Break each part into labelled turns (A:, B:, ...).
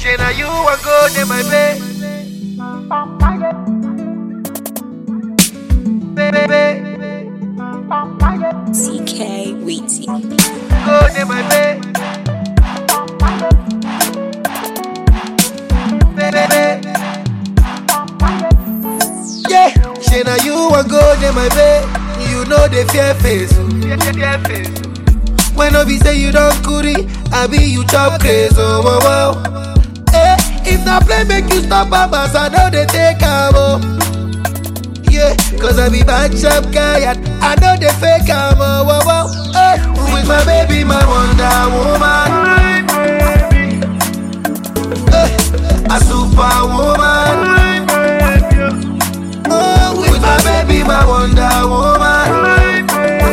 A: Say now you a go in my bed. Baby,
B: CK Weezy.
A: go in my bed. Baby, yeah. Say now you a go in my bed. You know the fear face. Fear face. When no be say you don't curry, I be you chop crazy. Oh, wow, wow. Eh, if na play make you stop papas, I know they take am oh. Yeah, cause I be bad chap guy and I know they fake am oh, wow, wow. Eh, with my baby, my wonder woman. Eh, a superwoman. Oh, with my baby, my wonder woman.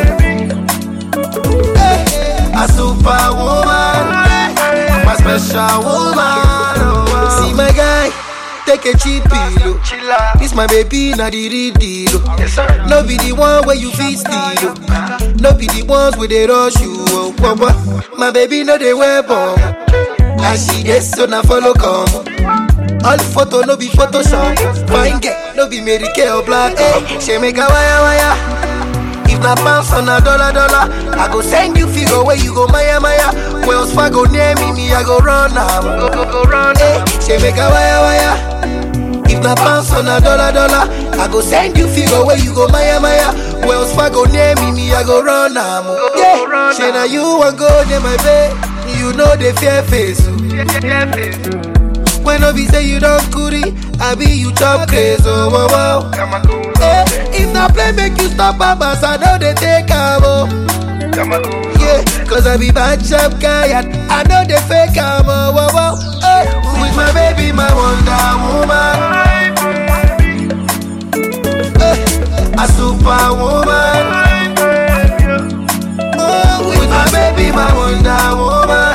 A: Eh, a superwoman. My special woman. Oh, See my guy, take a cheap pillow. This my baby, not the real deal. oh. No be the one where you feel steal. oh. No be the ones where they rush you. Oh, wah, wah. My baby, no they wear bomb. And she gets so now follow come. All photo no be Photoshop. Fine girl, no be Mary Kay or black. Hey, she make a wire wire. If na pounds on a dollar dollar, I go send you figure where you go Maya Maya. Wells Fargo near me, me I go run am. Go go go run. Hey, she make a wire wire. If na pounds on a dollar dollar, I go send you figure where you go Maya Maya. Wells Fargo near me, me I go run am. Yeah, she na you want go near my bed. You know the fear face. oh. When no be say you don't curry, I be you chop crazy. Oh, wow, wow. Eh, if na play make you stop papas, I know they take am oh. Yeah, cause I be bad chap guy and I know they fake am oh, wow, wow. Eh, with my baby, my wonder woman. Eh, a superwoman. Oh, with my baby, my wonder woman.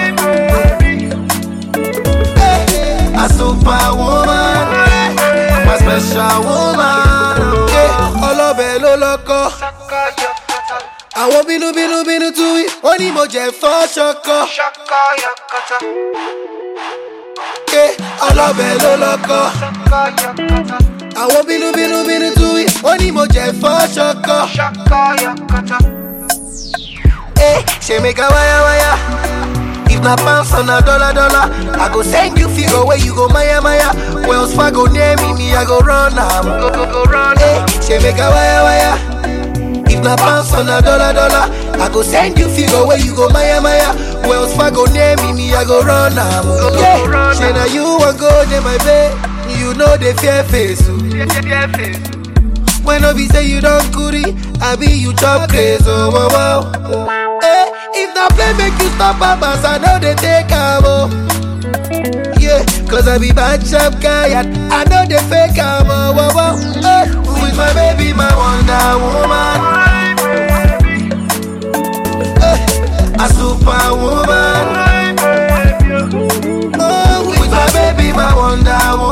A: Eh, a superwoman. My special woman. Yeah, ọlọ́bẹ̀ ló lọ́kọ́. Àwọn bínúbínú bínú tú wí, ó ní mo jẹ fọ́ ṣọkọ. Yeah, ọlọ́bẹ̀ ló lọ́kọ́. Àwọn bínúbínú bínú tú wí, ó ní mo jẹ fọ́ ṣọkọ. Eh, she make a wire wire. If na pounds on a dollar dollar, I go send you figure where you go Maya Maya. Wells Fargo near me, me I go run am. Go go go run. Eh, she make a wire wire. If na pounds on a dollar dollar, I go send you figure where you go Maya Maya. Wells Fargo near me, me I go run am. Yeah, she na you want go near my bed. You know the fear face. oh. When no be say you don't curry, I be you chop crazy. Oh, wow, wow. Eh, if na play make you stop papas, I know they take am oh. Yeah, cause I be bad chap guy and I know they fake am oh, wow, wow. Eh, with my baby, my wonder woman. Eh, a superwoman. Oh, with my baby, my wonder woman.